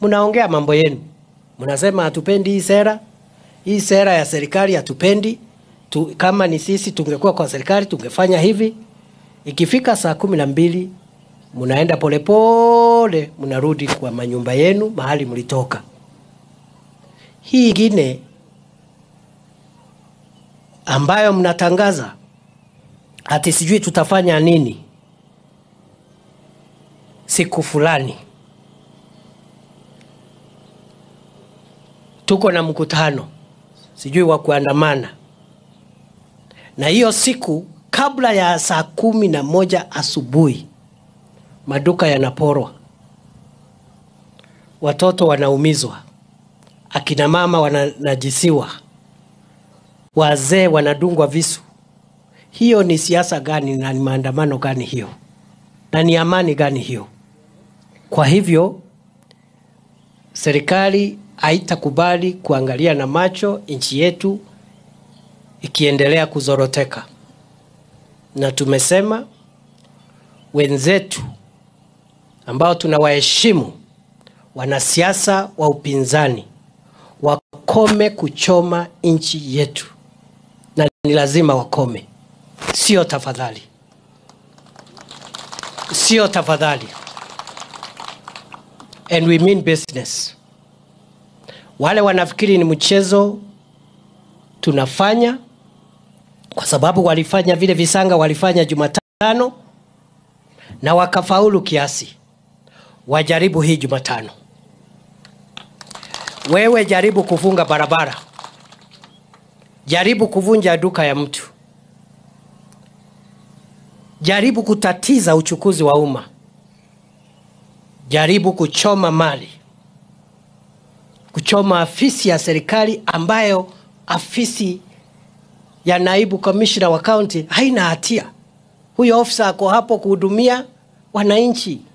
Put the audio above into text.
mnaongea mambo yenu, mnasema hatupendi hii sera, hii sera ya serikali hatupendi tu, kama ni sisi tungekuwa kwa serikali tungefanya hivi. Ikifika saa kumi na mbili mnaenda polepole, mnarudi kwa manyumba yenu mahali mlitoka. Hii ingine ambayo mnatangaza ati sijui tutafanya nini siku fulani, tuko na mkutano sijui wa kuandamana, na hiyo siku kabla ya saa kumi na moja asubuhi maduka yanaporwa, watoto wanaumizwa, akina mama wananajisiwa, wazee wanadungwa visu. Hiyo ni siasa gani na ni maandamano gani hiyo? Na ni amani gani hiyo? Kwa hivyo serikali haitakubali kuangalia na macho nchi yetu ikiendelea kuzoroteka, na tumesema wenzetu ambao tunawaheshimu, wanasiasa wa upinzani wakome kuchoma nchi yetu, na ni lazima wakome, sio tafadhali, sio tafadhali. And we mean business. Wale wanafikiri ni mchezo tunafanya, kwa sababu walifanya vile visanga walifanya Jumatano na wakafaulu kiasi, wajaribu hii Jumatano. Wewe jaribu kufunga barabara, jaribu kuvunja duka ya mtu, jaribu kutatiza uchukuzi wa umma, jaribu kuchoma mali, kuchoma afisi ya serikali ambayo afisi ya naibu kamishna wa kaunti haina hatia. Huyo ofisa ako hapo kuhudumia wananchi.